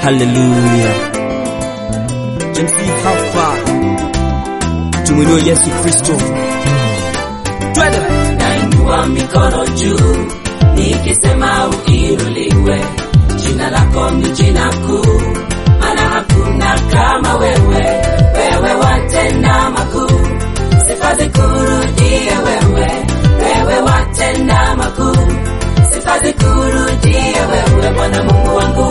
Haleluya. James hapa tumwinue Yesu Kristo. Twende. nainua mikono juu nikisema uinuliwe jina lako ni jina kuu maana hakuna kama wewe wewe watenda makuu sifa zikurudie wewe wewe watenda makuu sifa zikurudie wewe bwana mungu wangu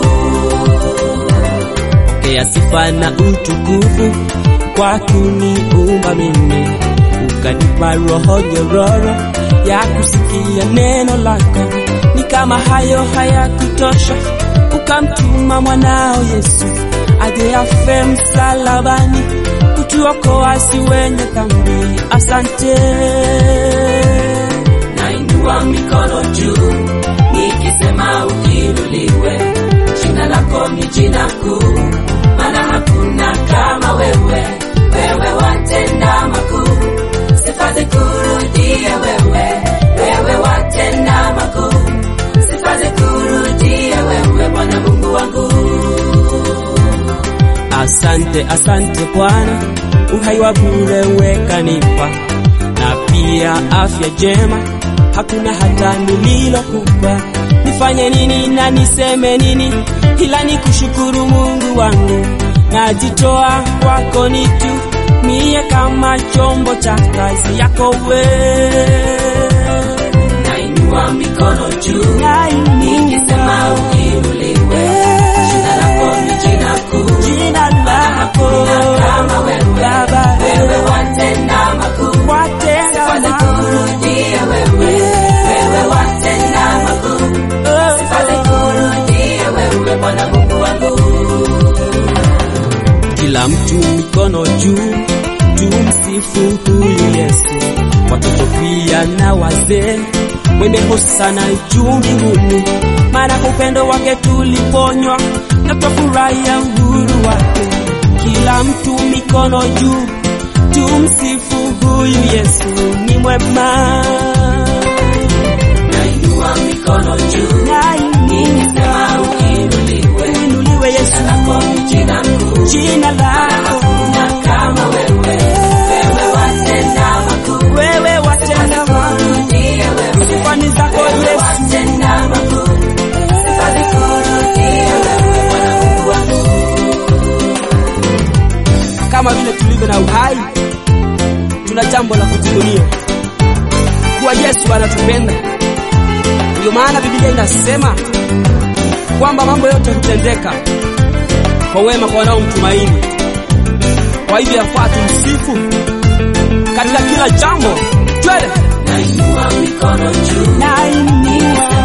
Pokea sifa na utukufu kwa kuniumba mimi, ukanipa roho nyororo ya kusikia neno lako. Ni kama hayo hayakutosha, ukamtuma mwanao Yesu aje afe msalabani kutuokoa si wenye dhambi. Asante. nainua mikono juu nikisema uinuliwe jina lako ni jina kuu maana hakuna kama wewe wewe watenda makuu sifa zikurudie wewe wewe watenda makuu sifa zikurudie wewe bwana mungu wangu Asante, asante Bwana, uhai wa bure wekanipa, na pia afya njema, hakuna hata nililokupa. Nifanye nini na niseme nini, ila nikushukuru Mungu wangu, najitoa kwako nitumie kama chombo cha kazi yako wewe. nainua mikono juu nikisema uinuliwe jina lako ni jina kuu Jina lako kama wewe Baba, wewe watenda makuu watenda sifa zikurudie wewe wewe watenda makuu sifa zikurudie wewe bwana mungu wangu kila mtu mikono juu, tumsifu huyu Yesu, watoto pia na wazee, mwende hosana juu mbinguni, maana kwa upendo wake tuliponywa na twafurahia uhuru wake. Kila mtu mikono juu, tumsifu huyu Yesu, ni mwema. nainua mikono juu nikisema uinuliwe Inuliwe Yesu, lako ni jina kuu jina lako na kama wewe wewe watenda makuu wewe watenda makuu, Zikurudie wewe sifani zako Yesu. watenda makuu sifa zikurudie wewe bwana mungu wangu kama vile tulivyo na uhai, tuna jambo la kujivunia kuwa Yesu anatupenda. Ndio maana Biblia inasema kwamba mambo yote hutendeka kwa wema kwa wanaomtumaini. Kwa hivyo yafaa tumsifu katika kila jambo. Twende nainua mikono juu nainua